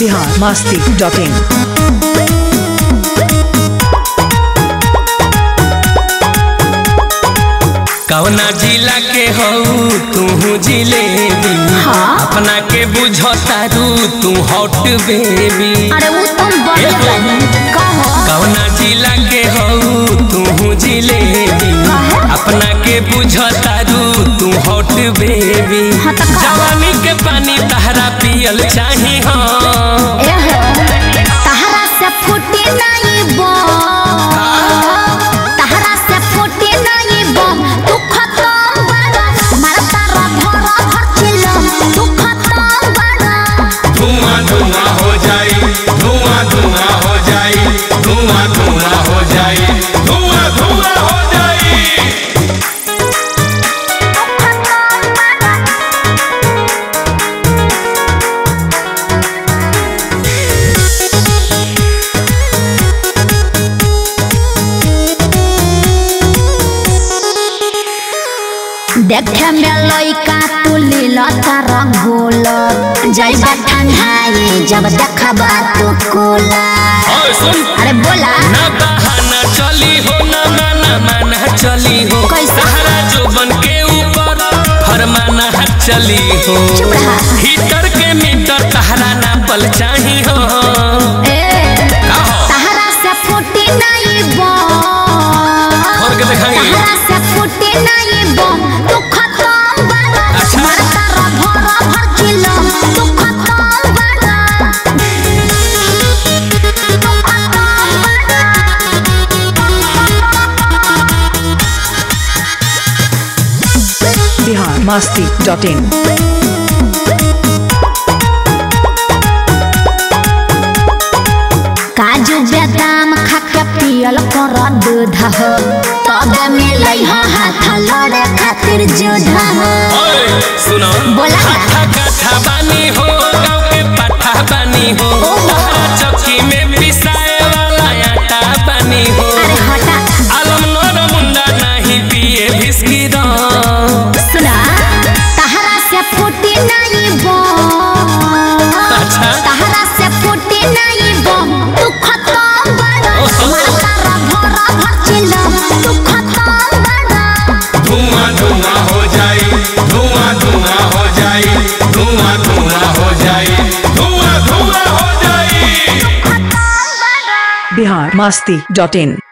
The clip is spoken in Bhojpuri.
बिहार मस्ती डॉट इन कवना जिला के हऊ तू जिलेबी हाँ। अपना के बुझतारू तू हॉट बेबी अरे वो तुम बड़े रही कहो कवना जिला के हऊ तू जिलेबी काहे? अपना के बुझतारू तू हॉट बेबी हाँ तो का? जवानी के पानी तहरा पियल चाही हाँ एहो तहरा से फूटे नहीं बो तहरा से फूटे नहीं बो तू खत्म बड़ा मारा तारा भरा भर चिलो तू खत्म बड़ा धुआं धुआं हो जाई धुआं धुआं हो जाई धुआं धुआं हो जाई धुआं धुआं हो जाई देखे में लइका तू लीला तारा गोल जइबा ठंडाई जब देखबा तू कोला और सुन अरे बोला ना बहाना चली हो ना माना माना चली हो कैसे? सहारा जो बन के ऊपर फरमाना चली हो चुप रहा। हीटर के मीटर तहरा ना पल चाही हो ए का हो? तहरा से फूटे नहीं बो खोल के दिखाएंगे तहरा से फूटे नहीं बो तू खत्म बड़ा अच्छा। मार तारा भरा भर किलो तू खत्म बड़ा तू खत्म बिहार मस्ती डॉट इन काजू बादाम खा के पियल कर दूध हो तब मिलै हो हाथ लड़े खातिर जोधा हो ओए, सुनो बोला ना। हाथा काठा बानी हो गाँव के पाठा बानी हो ओहो। तहरा चौकी में पिसाए वाला आटा बानी हो अरे हटा आलम नर मुंडा नहीं पिए भिस्की रंग सुना तहरा से फूटे नहीं बो अच्छा। तहरा से फूटे नहीं बो तू खत्म बड़ा ओहो। मार तारा भरा भर चिलो तू खत्म बड़ा धुआं धुआं हो जाई धुआं धुआं हो जाई धुआं धुआं हो जाई धुआं धुआं हो जाई बिहार मस्ती डॉट इन